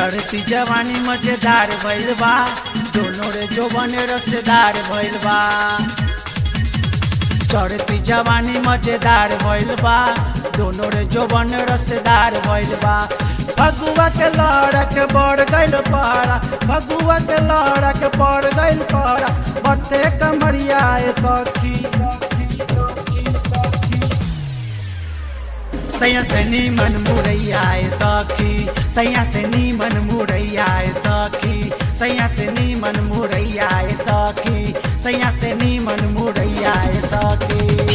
चढ़ती जवानी मजेदार भइल बा दोनों रे जोबन रसदार भइल बा चढ़ती जवानी मजेदार भइल बा दोनों रे जोबन रसदार भइल बा भगुआ के लड़क बढ़ गइल पारा भगुआ के लड़क बढ़ गइल पारा बते कमरिया ए सखी सैया से नीमन मुरैया ए सखी सैया से नीमन मुरैया ए सखी सैया से नीमन मुरैया ए सखी सैया से नीमन मुरैया ए सखी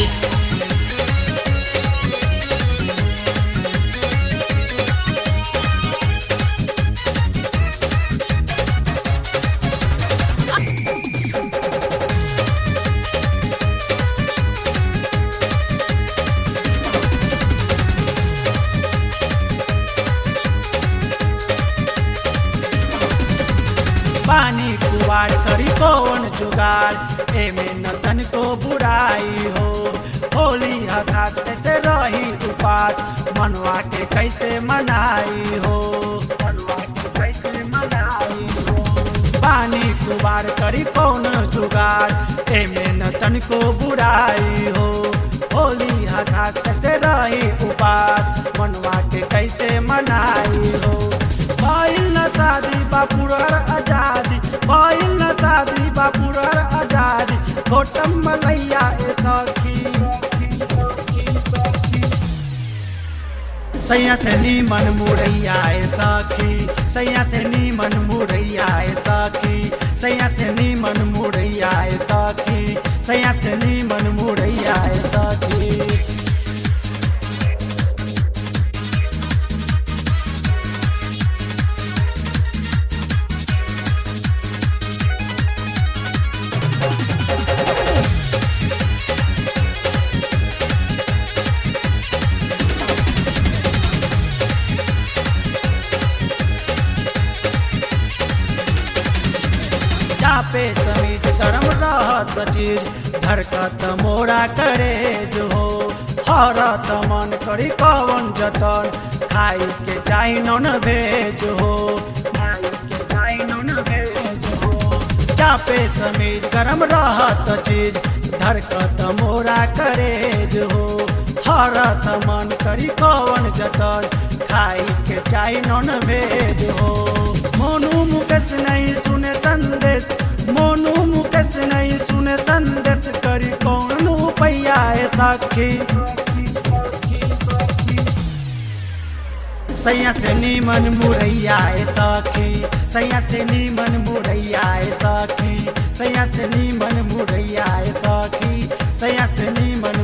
पानी कुवार करी कौन जुगाड़ एमे न तन को बुराई हो होली हकास कैसे रही उपास मनवा के कैसे मनाई हो मनवा के कैसे मनाई हो पानी कुवार करी कौन जुगाड़ एमे न तन को बुराई हो होली हकास कैसे रही उपास मनवा के कैसे मनाई हो भइल न शादी बापुरर आजादी भइल न शादी बापुरर आजादी घोटम मलैया ए सखी सैया से नीमन मुरैया ए सखी सैया से नीमन मुरैया ए सखी सैया से नीमन मुरैया ए सखी सैया से नीमन मुरैया ए सखी चापे समीज गरम रहत चीज धरकत मोरा करे जो हो हरत मन करी कवन जतन खाई के चाही नन भेज हो खाई के चाही नन भेज हो चापे समीज गरम रहत चीज धरकत मोरा करे जो हो हरत मन करी कवन जतन खाई के चाही नन भेज हो मोनू मुकेश नहीं सुने संदेश मोनू मुकेश नहीं सुने संदेश करी कौन पैया ए सखी सैया से नीमन मुरैया ए सखी सैया से नीमन मुरैया ए सखी सैया से नीमन मुरैया ए सखी सैया से नीमन